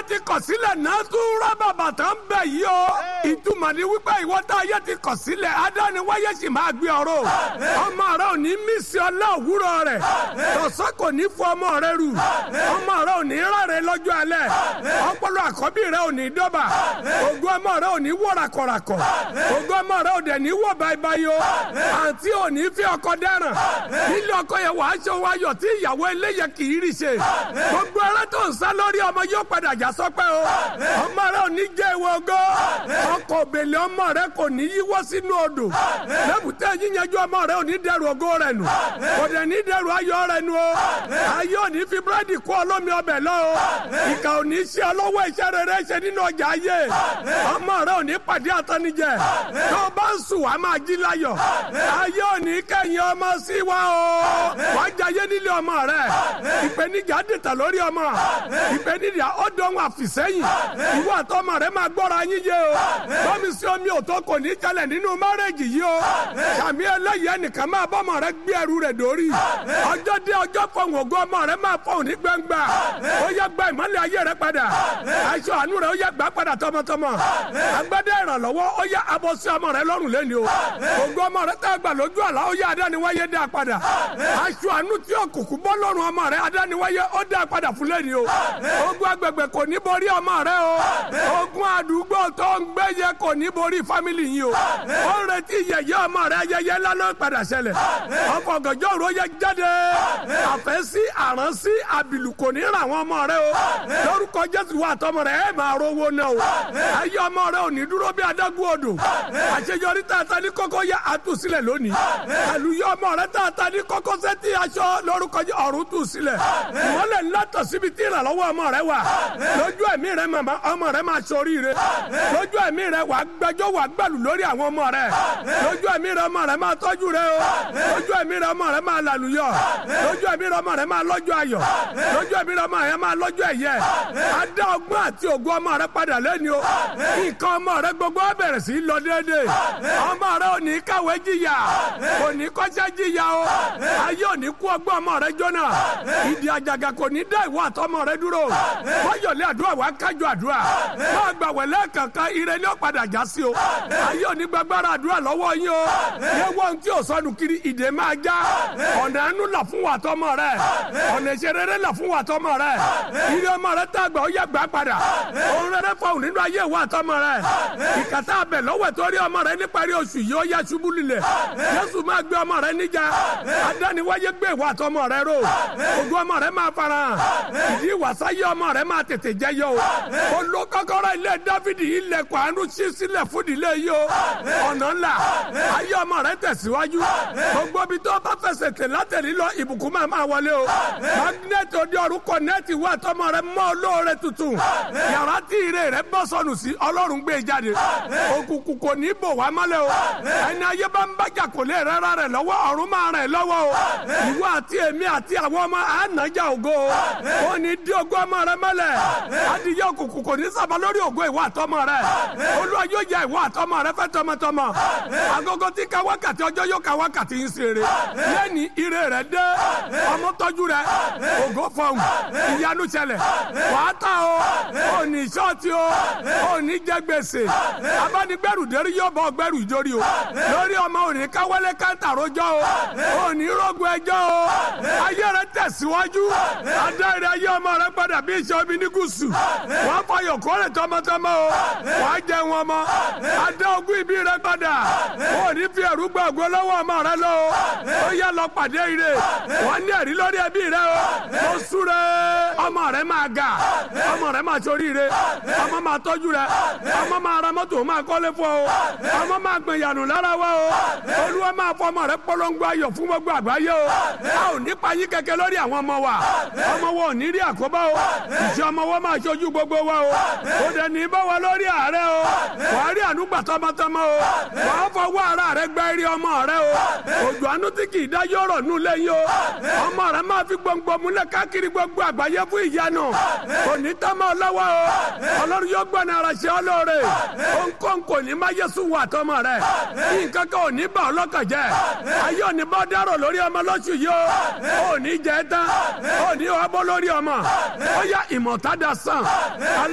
ti kọ̀ sílẹ̀ náà tún rọ́bà bàtà ń bẹ̀ yìí o ìtumọ̀ ni wípé ìwọ tá ayé ti kọ̀ sílẹ̀ adániwáyé sì máa gbé ọ̀rọ̀ ọmọ rẹ ò ní mísì ọlá òwúrọ̀ rẹ̀ tọ̀sán kò ní fọ ọmọ rẹ rù ọmọ rẹ ò ní rárẹ̀ lọ́jọ́ alẹ́ ọpọlọ àkọ́bí rẹ ò ní dọ́bà ògo ọmọ rẹ ò ní wọ rakọ̀rakọ̀ ògo ọmọ rẹ ò dẹ̀ ní wọ báyìí o àǹtí ò ní fi ọkọ dáràn nílé ọkọ yẹn wàá ṣe wáyọ̀ tí ìyàwó eléyẹ kì í rí ṣe gbogbo ẹrẹ tó ń sá lórí ọmọ yóò padà já sọpẹ́ o ọmọ rẹ ò ní jẹ́ ìwọ ogó ọkọ̀ òbèlè ọmọ rẹ kò ní yíwọ́ sínú odò lẹ́bùtẹ́ yíyanjú ọmọ rẹ ò ní dẹrù ògo rẹ nù kò dẹ̀ ní dẹrù ayọ̀ rẹ nù o ayé ò ní fi búrẹ́dì kó ọlọ́mi ọbẹ̀ lọ o ìkà ò ní ṣe ọlọ́wọ́ iṣẹ́ rere ṣe nínú ọjà ayé ọmọ rẹ ò ní pàdé àtọ́nijẹ tó o bá ń sùn wàá máa jí láyọ̀ ayé ò ní kẹ́yìn ọmọ sí wa o wàá jayé nílé ọmọ rẹ ìpèníjà dìtà lórí ọmọ ìpèníjà ó dọ̀hún àfìsẹ́yìn ìwọ àtọmọ rẹ máa gbọ́ra yín yé o bọ́mi sí omi òtó kò ní jalè nínú márẹ́jì yìí o sàmì ẹlẹ́yìí ẹnìkan máa bọ́mọ rẹ gbé ẹrù rẹ dórí ọjọ́ dé ọjọ́ fọ̀hún ògo ọmọ rẹ máa fọ̀hún ní gbangba ó yẹ gba ìmọ̀lẹ̀ ayé rẹ padà aṣọ àánú rẹ ó yẹ gbà padà tọmọtọmọ agbádá ìrànlọ́wọ́ ó yẹ abọ́ sí ọmọ rẹ lọ́rùn lẹ́ni o ògo ọmọ rẹ tá a gbà lójú àlá ó yẹ adániwáyé dá padà aṣọ àánú tí òkùnkùn bọ́ lọ́rùn ọmọ rẹ adániwáyé ó dá padà fún lẹ́ni o ogun agbègbè kò ní borí ọmọ rẹ o ogun àdúgbò tó ń gbé yẹ kò ní borí fámìlì yìí o ó ń retí yẹyẹ ọmọ rẹ ayẹyẹ lánàá padà ṣẹlẹ̀ ọkọ̀ ọ̀gànjọ́ òru yẹ jáde àfẹ́sí àránsí àbìlù kò ní ra àwọn ọmọ rẹ o lórúkọ jésù wà tọmọ rẹ ẹ máa rówó náà o ayé ọmọ rẹ ò ní dúró bí adágún odò àṣeyọrí tààtà ní kókó yẹ àtúnṣílẹ̀ lónìí àlùyọ ọmọ rẹ tààtà ní kókó sẹ́tì aṣọ lórúkọ ọ̀run tù sílẹ̀ ìmọ̀lẹ̀ ńlá tọ̀ síbi tí ìrànlọ́wọ́ ọmọ rẹ wà lójú ẹ̀mí rẹ màmá ọmọ rẹ máa ṣoríire lójú ẹ̀mí rẹ wà gbẹjọ́ wà gbẹ̀lù lórí àwọn ọmọ rẹ lójú ẹ̀mí rẹ ọmọ rẹ máa tọ́jú rẹ o lójú ẹ̀mí rẹ ọmọ rẹ máa làlùyọ lójú ẹ̀mí rẹ ọmọ rẹ máa lọ́jọ́ ayọ̀ lójú ẹ̀mí rẹ ọmọ rẹ máa lọ́jọ́ ẹ̀yẹ adá ọgbọ́n àti ògo ọmọ rẹ padà lẹ́ni o nǹkan ọmọ rẹ gbogbo á bẹ̀rẹ̀ sí í lọ déédéé ọmọ rẹ ò ní kàwé jìyà kò ní kọ́ṣẹ́ jìyà o ayé ò ní kú ọgbọ́n ọmọ rẹ jóná ìdí àjàgà kò ní dá ìwọ àtọmọ rẹ dúró wáyọ̀lẹ̀ àdúrà wá kájọ àdúrà máa gbà wẹ̀lẹ́ kankan ire ni ó padà já sí o ayé ò ní gbàgbára àdúrà lọ́wọ́ yín o yẹ wọ́n tí ò sọnù kiri ìdè máa já ọ̀nà ẹnu là fún wa tọmọ rẹ ọ̀nà ìṣerere là fún wa tọmọ rẹ ire ọmọ rẹ tá a gbà ó yẹ gbà padà òun rẹ fọwọ́ nínú ayé wa tọmọ rẹ ìkàtà abẹ lọ́wọ́ torí ọmọ rẹ níparí oṣù yìí ó yẹ ṣubú lulẹ̀ Jésù máa gbé ọmọ rẹ níjà adániwáyé gbé ìwà tọmọ rẹ ró ògùn ọmọ rẹ máa fara hàn ìdí ìwàsáyé ọmọ rẹ máa tètè jẹyọ o olókọ́kọ́rọ́ ilé Dáfídì ilẹ̀kùn àánú ṣí sílẹ̀ fún ìdílé yìí o ọ̀nà ńlá ayé ọmọ rẹ tẹ̀síwájú gbogbo ibi tó bá fẹsẹ̀ tẹ̀ látẹ̀lí lọ ìbùkún máa máa wọlé o magnẹ́tì òde ọ̀run kọ̀nẹ́tì wà tọmọ rẹ mọ́ olóore tuntun yàrá tí ire rẹ bọ́ sọnù sí ọlọ́run gbé jáde òkùnkùn kò ní bò wá mọ́lẹ̀ o ẹni ayé bá ń bájà kò lè rẹ́ra rẹ̀ lọ́wọ́ ọ̀run máa rẹ̀ lọ́wọ́ o ìwọ àti èmi àti àwọn ọmọ ànájà ògo o ò ní dí ògo ọmọ rẹ mọ́lẹ̀ adìyẹ òkùnkùn kò ní sábà lórí ògo ìwọ àtọmọ rẹ olúwa yóò ya ìwọ àtọmọ rẹ fẹ́ tọmọtọmọ agogo tí ka wákàtí ọjọ́ yóò ka wákàtí ń ṣeré lẹ́ni ire rẹ dé ọmọ tọ́jú rẹ ògo fọhùn ìyanu ṣẹlẹ̀ wàá tà o ò ní ṣọ́ọ̀tì o ò ní jẹ gbèsè abánigbẹ́rù dérí yóò bọ́ gbẹ́rù ìjórí o lórí ọmọ òní káwọlé káńtà rojọ́ o òní rògùn ẹjọ́ o ayé rẹ tẹ̀síwájú adáyẹrẹ ayé ọmọ rẹ padà bí iṣẹ́ omi ní gúúsù wọ́n fọyọ̀ kórè tọmọtọmọ o wàá jẹ wọn mọ adá ogún ìbí rẹ padà òní fi ẹ̀rú gbọ́ ògo lọ́wọ́ ọmọ rẹ lọ o ó yá lọ pàdé ire wọ́n ní ẹ̀rí lórí ẹbí rẹ o mo súre ọmọ rẹ máa ga ọmọ rẹ máa soríire ọmọ máa tọ́jú rẹ ọmọ máa ra mọ́tò máa kọ́lé fún ọ ọmọ máa gbìn yànù lára wa o olúwa máa fọ ọmọ rẹ polongo ayọ̀ fún gbogbo àgbáyé o a ò ní payín kẹ̀kẹ́ lórí àwọn ọmọ wa ọmọ wa ò ní rí àkóbá o ìṣe ọmọ wa máa ṣojú gbogbo wa o ó dẹ̀ ní bá wa lórí ààrẹ o wàá rí ànúgbà tọmọtọmọ o wàá fọwọ́ ara rẹ gbẹ́ rí ọmọ rẹ o òjò àánú tí kì í dá yọ̀rọ̀ nù lẹ́yìn o ọmọ rẹ máa fi gbòǹgbò múlẹ̀ káàkiri gbogbo àgbáyé fún ìyanu òní tọ́mọ lọ́wọ́ o ọlọ́run yóò gbọ́n ara ṣe ọ́ lóore òǹkóǹ kò ní má yẹ́sù wà tọ́mọ rẹ nǹkan kan ò ní bá ọlọ́kàn jẹ́ ayé òní bá dárò lórí ọmọ lọ́sù yìí o òní jẹ́ tán òní ọbọ̀ lórí ọmọ ó yá ìmọ̀tádà sàn